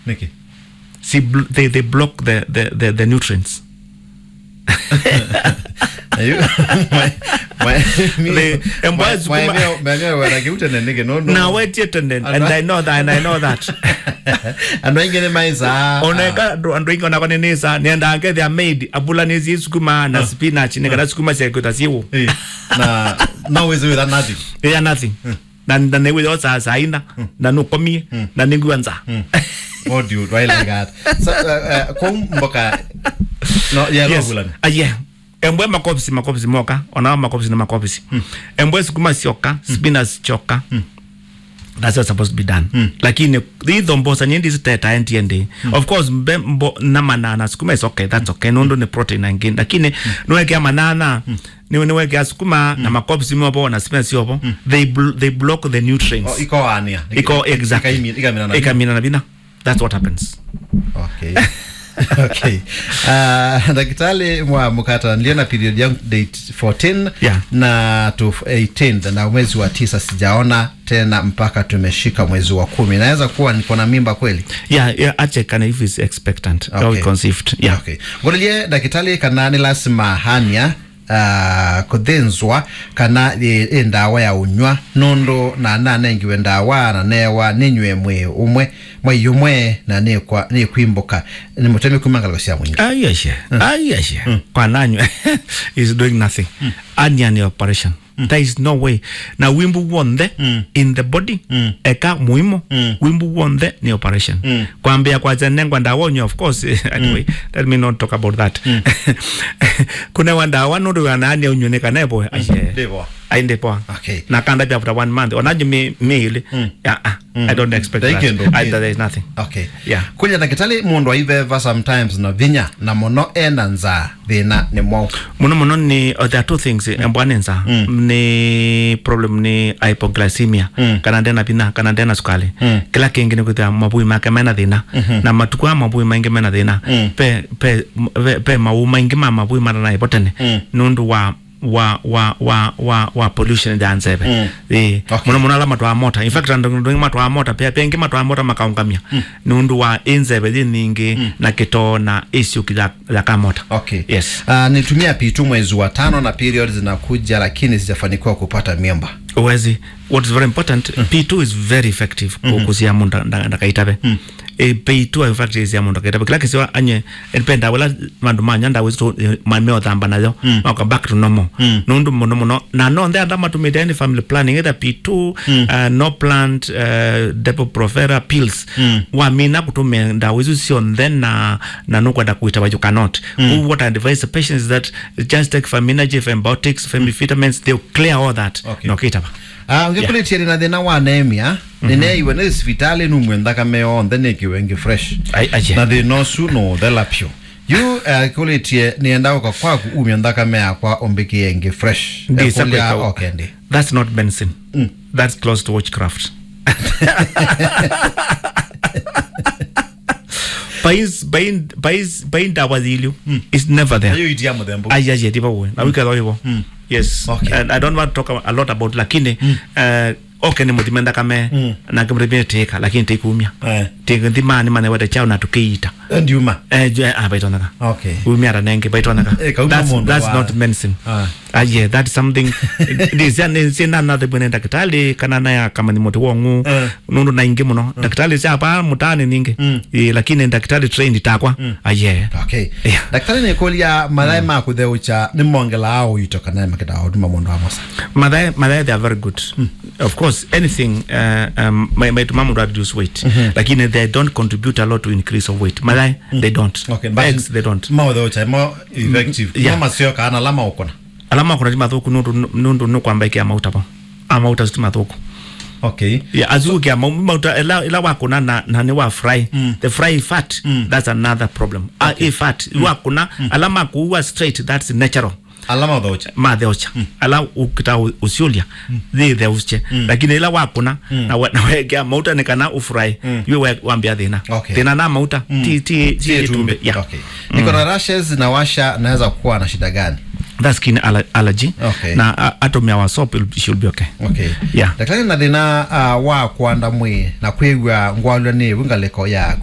niki See, bl- they, they block the, the, the, the nutrients. Ayu, mwa- mwa- mi- The- and mwa- boys mwa- kuma- mwa- mwa- mwa- wanakiuta na niki, no, no. Now wait yet and then, and Alright. I know that, and I know that. andu aingi ni maisa oneka andu aingi onako ninisa niendange thea made abula nizi sukuma na spinach nikana sukuma ciakuta ciwo Eh, na no wezi witha nothing ya nothing na na ne witho sa saina na nukomie na ningua nza what do you do I like that so uh, uh, kwa mboka no yeah yes yes. ah yeah embwe makopsi makopsi moka ona makopsi na makopsi embwe sukuma sioka spinach choka that's what's supposed to be done lakini itho mbosa nyindi ziteta entiende of course mbe mbo na manana sukuma is okay that's okay nondo ni protein angin lakini niwekea manana ni niwekea sukuma na makopsi mobo na spinach yobo they bl they block the nutrients Oh, iko ania iko exactly Ikaimi- ikamina na ikamina na bina that's what happens okay okay uh, daktari mwa mkata niliona period yangu date 14 Yeah. na to 18 na mwezi wa tisa sijaona tena mpaka tumeshika mwezi wa kumi naweza kuwa niko na mimba kweli yeah yeah ache kana if is expectant okay. Okay. or conceived yeah okay ngorelie ndagitari kana ni lazima hania uh, kuthĩnzwa kana ĩ ĩ ndawa ya unywa nundu na nanengiwe ndawa na newa ninywe mwi umwe mwai umwe na nikwa nikwimbuka ni mutemi kuma ngalgo cia mwingi ayeshe ayeshe kwananywe is doing nothing ania ni operation there is no way na wimbu wonde in the body eka muimo wimbu wonde ni operation kwambia kwa zenengwa ndawa onyo of course anyway let me not talk about that kuna wandawa nundu wanania unyoneka nebo ashe Ndivyo. ainde poa Okay. na kanda pia after one month onaje mi mi yeah, uh, i don't expect Thank you, that Ndo. I, there is nothing okay Yeah. kunya ndagitari mundu aiveva sometimes na vinya na muno ena nza thina ni mwau muno muno ni uh, there are two things mm. embwanenza mm. ni problem ni hypoglycemia mm. kana ndena pina kana ndena sukali mm. kila kingi ni kuthia mabui make mena thina mm-hmm. na matuku a mabui maingi mena thina mm. pe pe pe, pe mau maingi ma mabui mara na ipotene mm. nundu wa wa wa wa wa wa pollution ya nzebe mm. eh Okay. muno muno ala matwa mota in fact ndo ndo matwa mota pia pia ingi matwa mota makaungamia mm. nundu wa inzebe thiningi mm. na kito na issue ya ya kamota okay yes uh, nitumia pitu mwezi wa tano na period zinakuja lakini sijafanikiwa kupata mimba uwezi what is very important p2 is very effective mm -hmm. kusia mundu ndakaitabe mm. e p2 effective sia mundu ndakaitabe kila kisiwa anye ependa wala mandu manya nda wizo mameo thamba nayo mm. maka back to normal mm. nundu muno muno na no ndea ndama tumite any family planning either p2 mm. uh, no plant uh, depo profera pills mm. wa mina kutume nda wizo sio then na na nukwenda kuita you cannot mm. what I advise the patients is that just take Feminagy, Fembotics, Femivitamins, they'll clear all that. Okay. No, kitaba. uh, ngikulitie yeah. na thina wa anemia nineiwe ni civitali numwe nthakame yonthe nikiwe ngi fresh Ai- aje. na thina ucu no thela pyo yu uh, kulitie nienda uka kwaku umia nthakame yakwa umbikie ngi fresh Ndi Eh, kulia- separate. okay ndi That's not medicine. That's close to witchcraft. Bais bain bais bain dawa zilio is never there. ayo itia muthembu Ayaje diba we. Na wika hiyo. Yes. Okay. And I don't want to talk a lot about lakini uh, okay ni muthimenda kame na kimrebe teka lakini tekumia. Eh. Teka ndimani mane wada chao na tukiita. ndiuma Eh je ah baitonaka. okay umia ranenge baitonaka. Eh, kauma That's mundu that's wa- not medicine. Ah. Ah, yeah, that's something sina nathe bwene ndakitali kana naya kama ni muti wongu Eh. nundu na ingi muno ndakitali cia pa mutani ningi Eh, lakini ndakitali trained takwa ah, yeah. okay Yeah. daktari nikulia mathai ma kutheucha ni mongela ao ito kana makida oduma mundu wa mosa Mathae, mathae, they are very good. Of course, anything uh, um, may, may mama reduce weight, lakini they don't contribute a lot to increase of weight. Mathae, they don't. okay but Eggs, they don't. ma utheucha mo effective yeah. mama sio kana lama ukona Alama kuna tima thuku nundu nundu nukwamba ikia mauta po. Amauta sitima thuku. okay Yeah, azukia mauta ila ila wakuna na na ni wa fry the fry fat that's another problem okay. uh, fat mm. wakuna alama kuua straight that's natural alama utheucha matheocha ala ukita u- usiulia thi theuche lakini ila wakuna na we- na wekea mauta nikana ufurahi yue we- wambia thina Okay. thina na mauta ti ti ti Sie tumbe tumbe. yeah Okay. niko na rashes na washa naweza kuwa na shida gani that's skin aller- allergy Okay. na uh, atom ya wasop it should be okay okay Yeah. daktari na thina uh, wa kwanda mwi na kwigua ngwalwa ni wingaliko ya